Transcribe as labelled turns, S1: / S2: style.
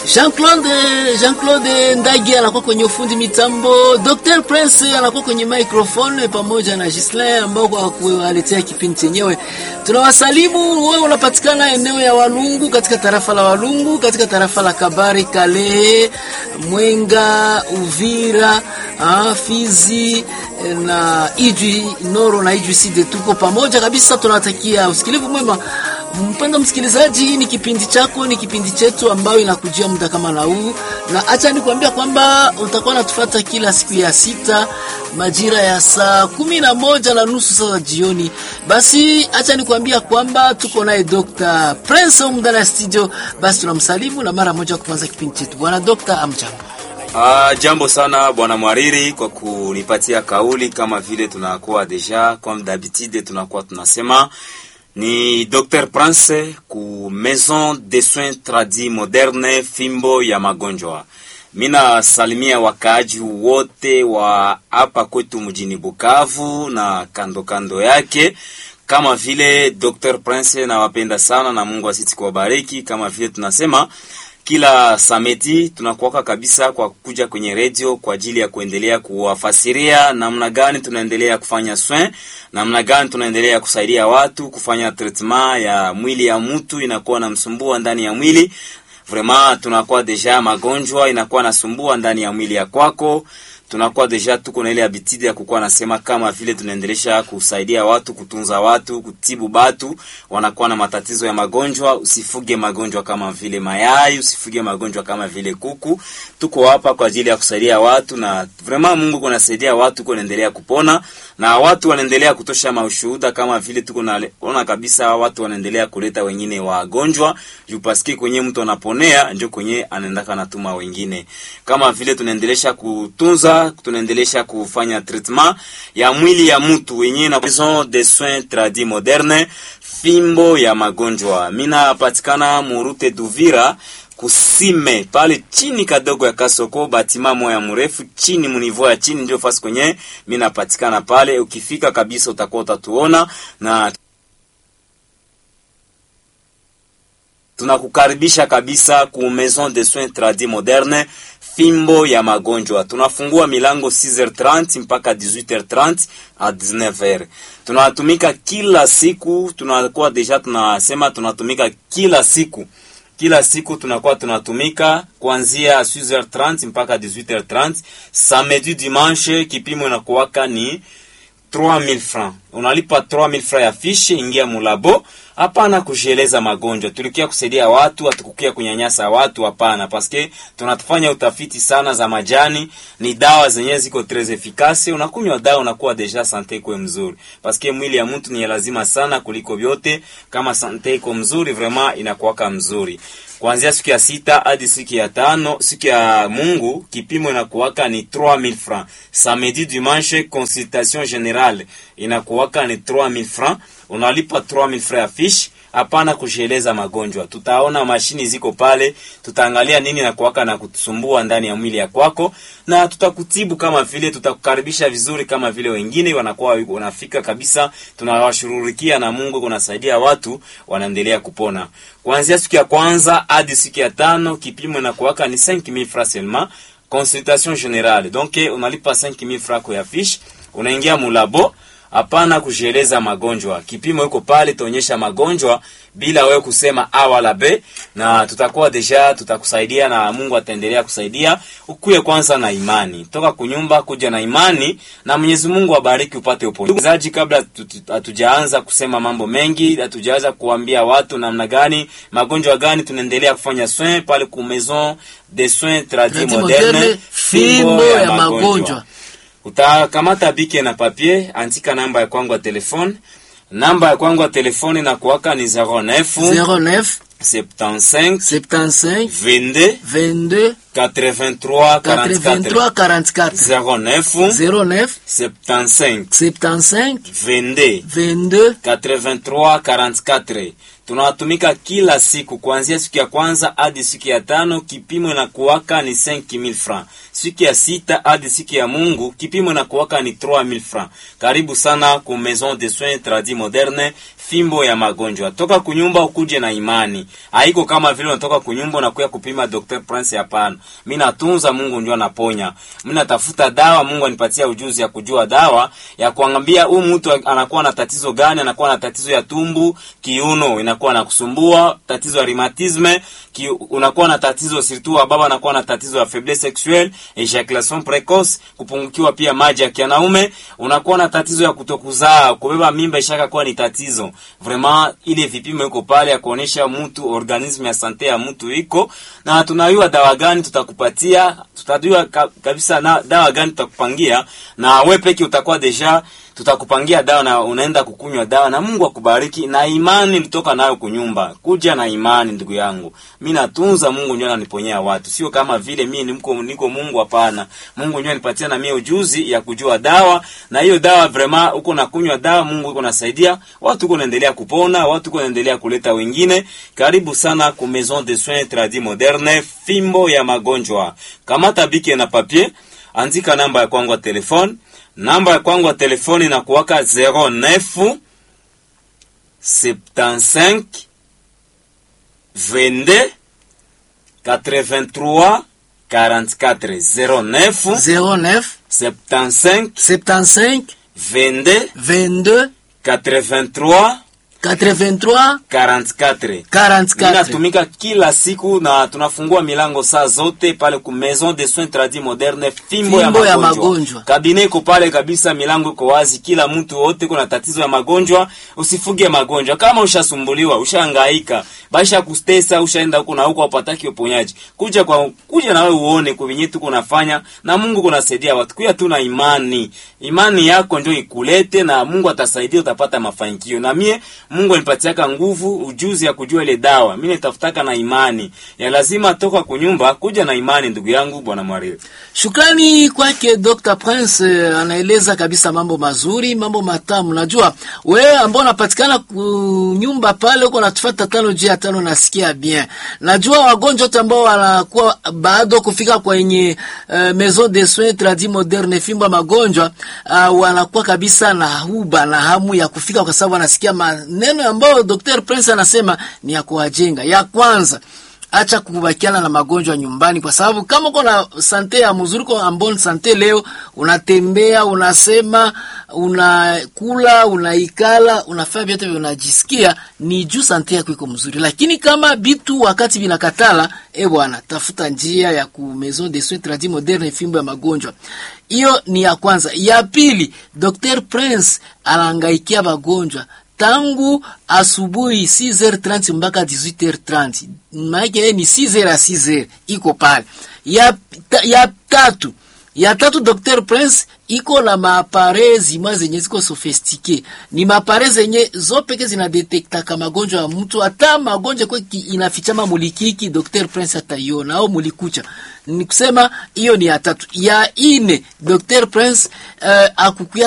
S1: Jean-Claude Jean-Claude Ndagi anakuwa kwenye ufundi mitambo, Dr. Prince anakuwa kwenye microphone pamoja na Gislain ambao kwa kuwaletea kipindi chenyewe. Tunawasalimu, wewe unapatikana eneo ya Walungu katika tarafa la Walungu katika tarafa la Kabare, Kalehe, Mwenga, Uvira, ah, Fizi na Ijwi Noro na Ijwi Sud. Tuko pamoja kabisa, tunawatakia usikilivu mwema. Mpendo msikilizaji, hii ni kipindi chako, ni kipindi chetu ambayo inakujia muda kama na huu, na acha nikwambia kwamba utakuwa natufuata kila siku ya sita majira ya saa kumi na moja na nusu saa za jioni. Basi acha nikwambia kwamba tuko naye Dr. Prince humu ndani ya studio. Basi tunamsalimu na mara moja kuanza kipindi chetu. Bwana Dr. amjambo.
S2: Uh, jambo sana bwana Mwariri kwa kunipatia kauli kama vile tunakuwa deja comme d'habitude tunakuwa tunasema ni Dr. Prince ku Maison de Soins Tradis Moderne fimbo ya magonjwa. Mina salimia wakaaji wote wa hapa kwetu mjini Bukavu na kando kando yake kama vile Dr. Prince nawapenda sana na Mungu asiti kuwabariki kama vile tunasema kila samedi tunakuwaka kabisa kwa kuja kwenye redio kwa ajili ya kuendelea kuwafasiria namna gani tunaendelea kufanya soin, namna gani tunaendelea kusaidia watu kufanya treatment ya mwili ya mtu inakuwa namsumbua ndani ya mwili. Vraiment tunakuwa deja magonjwa inakuwa nasumbua ndani ya mwili ya kwako tunakuwa deja tuko na ile habitude ya kukuwa nasema kama vile tunaendelesha kusaidia watu, kutunza watu, kutibu batu wanakuwa na matatizo ya magonjwa. Usifuge magonjwa kama vile mayai, usifuge magonjwa kama vile kuku. Tuko hapa kwa ajili ya kusaidia watu, na vraiment Mungu kunasaidia watu kuendelea kupona, na watu wanaendelea kutosha maushuhuda kama vile tuko naona kabisa watu wanaendelea kuleta wengine wagonjwa juu paski kwenye mtu anaponea ndio kwenye anaendaka natuma wengine, kama vile tunaendelesha kutunza tunaendelesha kufanya treatment ya mwili ya mtu wenyewe na Maison de Soins Tradis Moderne fimbo ya magonjwa. Mina patikana murute Duvira kusime pale chini kadogo ya Kasoko, batima moya mrefu chini munivo ya chini, ndio fasi kwenye mina patikana pale. Ukifika kabisa utakuwa utatuona na tunakukaribisha kabisa ku Maison de Soins Tradis Moderne fimbo ya magonjwa. Tunafungua milango 6h30 mpaka 18h30 a 19h. Tunatumika kila siku, tunakuwa deja tunasema tunatumika kila siku kila siku tunakuwa tunatumika kuanzia 6h30 mpaka 18h30. Samedi dimanche kipimo inakuwaka ni 3000 francs. Unalipa 3000 francs ya fiche, ingia mulabo. Hapana kujieleza magonjwa, tulikia kusaidia watu, hatukukia kunyanyasa watu. Hapana, paske tunatufanya utafiti sana za majani, ni dawa zenyewe ziko tres efikasi. Unakunywa dawa unakuwa deja sante kwe mzuri, paske mwili ya mtu ni lazima sana kuliko vyote. Kama sante iko mzuri, vraiment inakuwaka mzuri kuanzia siku ya sita hadi siku ya tano, siku ya Mungu kipimo inakuwaka ni 3000 francs. Samedi dimanche consultation generale inakuwaka ni 3000 francs, unalipa 3000 francs ya fiche. Hapana kujieleza magonjwa, tutaona mashini ziko pale, tutaangalia nini na kuwaka na kutusumbua ndani ya mwili ya kwako, na tutakutibu kama vile, tutakukaribisha vizuri kama vile wengine wanakuwa wanafika kabisa. Tunawashururikia na Mungu kunasaidia watu wanaendelea kupona. Kuanzia siku ya kwanza hadi siku ya tano kipimo na kuwaka ni 5000 francs seulement consultation generale. Donc unalipa 5000 francs ya fiche, unaingia mulabo Hapana kujieleza magonjwa. Kipimo iko pale, tuonyesha magonjwa bila wewe kusema a wala b, na tutakuwa deja tutakusaidia na Mungu ataendelea kusaidia. Ukuye kwanza na imani, toka kunyumba kuja na imani, na Mwenyezi Mungu abariki upate uponyaji. Kabla hatujaanza kusema mambo mengi, hatujaanza kuambia watu namna gani magonjwa gani tunaendelea kufanya soin pale ku Maison de Soins Tradis Moderne,
S1: fimbo ya magonjwa
S2: Utakamata bike na papier, andika namba ya kwangu ya telefone. Namba ya kwangu ya telefone na kuwaka ni 09
S1: 09
S2: 75
S1: 75
S2: 22
S1: 22
S2: 83
S1: 83
S2: 44
S1: 44
S2: 09
S1: 09
S2: 75
S1: 75
S2: 22
S1: 22
S2: 83 44 tunawatumika kila siku kuanzia siku ya kwanza hadi siku ya tano. Kipimo inakuwaka ni 5000 francs. Siku ya sita hadi siku ya Mungu kipimo inakuwaka ni 3000 francs. Karibu sana ku Maison de Soins Tradis Moderne, fimbo ya magonjwa. Toka kunyumba ukuje na imani, haiko kama vile unatoka kunyumba unakuya kupima Dr Prince. Hapana, mimi natunza, Mungu ndio anaponya. Mimi natafuta dawa, Mungu anipatia ujuzi ya kujua dawa ya kuangalia huyu mtu anakuwa na tatizo gani, anakuwa na tatizo ya tumbu, kiuno inakuwa na kusumbua, tatizo ya rheumatisme, ki, unakuwa na tatizo surtout wa baba anakuwa na tatizo ya faiblesse sexuelle, ejaculation precoce, kupungukiwa pia maji ya kianaume, unakuwa na tatizo ya kutokuzaa, kubeba mimba ishaka kuwa ni tatizo. Vraiment ile vipimo iko pale ya kuonesha mtu organisme ya sante ya mtu iko na tunajua dawa gani tutakupatia, tutajua ka, kabisa na dawa gani tutakupangia, na wewe peke utakuwa deja tutakupangia dawa na unaenda kukunywa dawa na Mungu akubariki na imani litoka nayo kunyumba. Kuja na imani ndugu yangu. Mimi natunza Mungu ndio ananiponyea watu. Sio kama vile mimi niko niko Mungu hapana. Mungu ndio anipatia na mimi ujuzi ya kujua dawa na hiyo dawa vraiment uko na kunywa dawa Mungu uko nasaidia. Watu uko naendelea kupona, watu uko naendelea kuleta wengine. Karibu sana ku Maison de Soins Tradis Moderne, fimbo ya magonjwa. Kamata bike na papier, andika namba ya kwangu ya telefone namba ya kwangu ya telefoni na kuwaka 09 75 22 83 44 09
S1: 09
S2: 75
S1: 75
S2: 22
S1: 22
S2: 83
S1: 83
S2: 44
S1: 44
S2: Ninatumika kila siku na tunafungua milango saa zote pale ku Maison de Soins Tradis Moderne, fimbo,
S1: Fimbo
S2: ya
S1: ya
S2: magonjwa.
S1: magonjwa.
S2: Kabine iko pale kabisa, milango iko wazi, kila mtu wote kuna tatizo ya magonjwa, usifuge magonjwa. Kama ushasumbuliwa, ushahangaika, basha kustesa, ushaenda huko na huko upataki uponyaji. Kuja kwa kuja na wewe uone kwa vinyi tu kunafanya na Mungu kunasaidia watu. Kuya tu na imani. Imani yako ndio ikulete na Mungu atasaidia utapata mafanikio. Na mie Mungu anipatiaka nguvu, ujuzi ya kujua ile dawa. Mimi nitafutaka na imani. Ya lazima toka kunyumba kuja na imani ndugu yangu bwana Mwariri.
S1: Shukrani kwake Dr. Prince eh, anaeleza kabisa mambo mazuri, mambo matamu. Najua wewe ambao unapatikana nyumba pale huko natufuata tano juu ya tano, nasikia bien. Najua wagonjwa wote ambao wanakuwa bado kufika kwenye uh, Maison de Soins Tradis Moderne fimbo ya magonjwa uh, wanakuwa kabisa na huba na hamu ya kufika, kwa sababu wanasikia maneno ambayo Dr. Prince anasema ni ya kuwajenga. Ya kwanza acha kubakiana na magonjwa nyumbani, kwa sababu kama uko na sante ya mzuri, uko ambon sante leo, unatembea, unasema, unakula, unaikala, unafanya vyote vile unajisikia, ni juu sante yako iko mzuri. Lakini kama bitu wakati vinakatala, e bwana, tafuta njia ya ku Maison de Soins Tradis Moderne, fimbo ya magonjwa. Hiyo ni ya kwanza. Ya pili, Dr. Prince anahangaikia magonjwa tangu asubuhi 6h30 mpaka 18h30, maana ni 6h à 6h iko pale. Ya, ta, ya tatu ya tatu Dr. Prince iko na maapare zimwa zenye ziko sofistike, ni maapare zenye zo peke zinadetektaka magonjwa ya mtu, hata magonjwa kwa inafichama mulikiki, Dr. Prince ataiona au mulikucha. Ni kusema hiyo ni ya tatu. Ya ine Dr. Prince uh, akukuya